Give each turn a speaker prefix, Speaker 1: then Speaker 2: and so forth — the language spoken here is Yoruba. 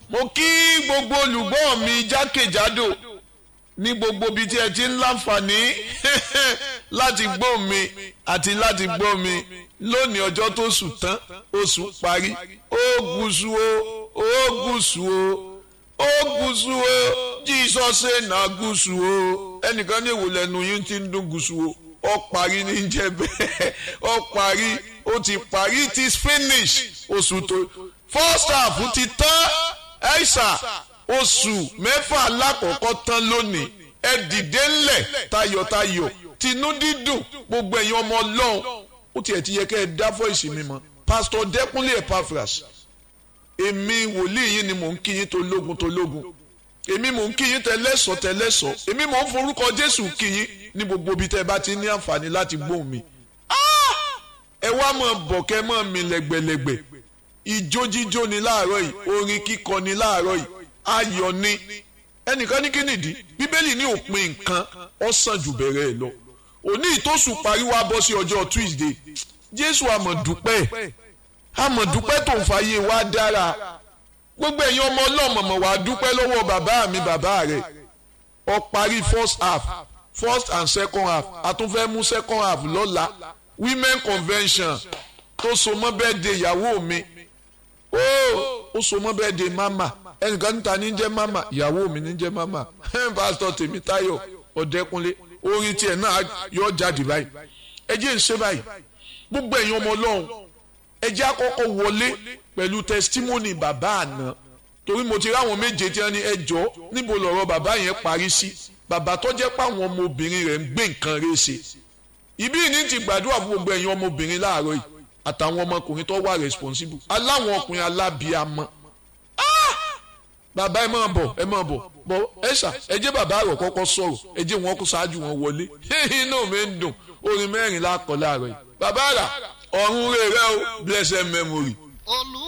Speaker 1: mo kí gbogbo olùgbọ́ mi jákèjádò ní gbogbo ibi tí ẹ ti ń láǹfààní láti gbọ́ mi àti láti gbọ́ mi lónìí ọjọ́ tó sùn tán oṣù parí ó gúúsù o ó gúúsù o ó gúúsù o jísọ́sẹ̀ náà gúúsù o ẹnìkan ní ìwòlẹ̀ ẹnu yín ti ń dún gúúsù o ó parí ní jẹ́ bẹ́ẹ̀ ó parí ó ti parí it is finish oṣù tó first half ti tán ẹ̀ṣà oṣù mẹ́fà alákọ̀ọ́kọ́ tán lónìí ẹ dìde ńlẹ̀ tayọ̀tayọ̀ tinú dídùn gbogbo ẹ̀yin ọmọ ọlọ́run ó tiẹ̀ ti yẹ kẹ́ ẹ dá fọ́ìsì mi mọ́ pásítọ̀ dẹ́kunlé epaphras èmi wòlíì yín ni mò ń kí yín tó lógun tó lógun èmi mò ń kí yín tẹlẹ́sọ̀ tẹlẹ́sọ̀ èmi mò ń forúkọ jésù kí yín ní gbogbo ibi tẹ́ ẹ bá ti ní àǹfààní láti gbóhùn mi ẹ wá mọ̀ bọ̀kẹ́ mọ̀ mi lẹ́gbẹ̀lẹ́gbẹ̀ ijó jíjó ni láàárọ̀ yìí orin kíkọ ni láàárọ̀ yìí ayọ̀ ni ẹnìkan ní kí nìdí bíbélì ní òpin nǹkan ó sàn jù bẹ̀rẹ̀ ẹ̀ lọ òní ìtòsùn parí wá bọ́ sí ọjọ́ tuesday jésù àmọ̀dúpẹ́ àmọ̀dúpẹ́ tó ń fàyè wá dára gbogbo ẹ̀yin ọmọ ọlọ́mọ̀mọ̀ wá dúpẹ́ lọ́wọ́ bàbá mi bàbá rẹ̀ ó parí first half first and second half a tún fẹ́ mú second half lọ́la women convention tó so mọ́ bẹ́ẹ̀ de ìyàwó mi ó ó so mọ́ bẹ́ẹ̀ de mama ẹnìkan níta ní jẹ́ mama ìyàwó mi ní jẹ́ mama pásítọ̀ tèmítáyọ̀ ọ̀dẹ́kunlé orin tiẹ̀ náà yọ jáde báyìí ẹ jẹ́ ń ṣe báyìí gbogbo ẹ̀yin ọmọ ọlọ́run ẹ jẹ́ àkọ́kọ́ wọlé pẹ̀lú testimony bàbá àná torí mo ti ráwọn méje tí wọ́n ní ẹ jọ níbo lọ̀rọ̀ bàbá yẹn parí sí bàbá tó jẹ́ pé àwọn ọmọbìnrin rẹ̀ ń gbé nǹkan rẹ̀ ṣe ìbí ní ti gbàdúrà fún gbogbo ẹ̀yin ọmọbìnrin láàárọ̀ yìí àtàwọn ọmọkùnrin tó wà responsible aláwọn ọkùnrin alábíàmọ bàbá ẹ máa bọ̀ ẹ máa bọ̀ bọ̀ ẹ ṣá ẹ jẹ́ bàbá rẹ̀ kọ́kọ́ sọ̀rọ̀ ẹ jẹ́ wọn kó ṣáájú wọn wọlé inú mi ń dùn orin mẹ́rin lákọ̀ láàárọ̀ yìí bàbá rà ọ̀run rẹ̀ rẹ̀ o blessed memory.
Speaker 2: olú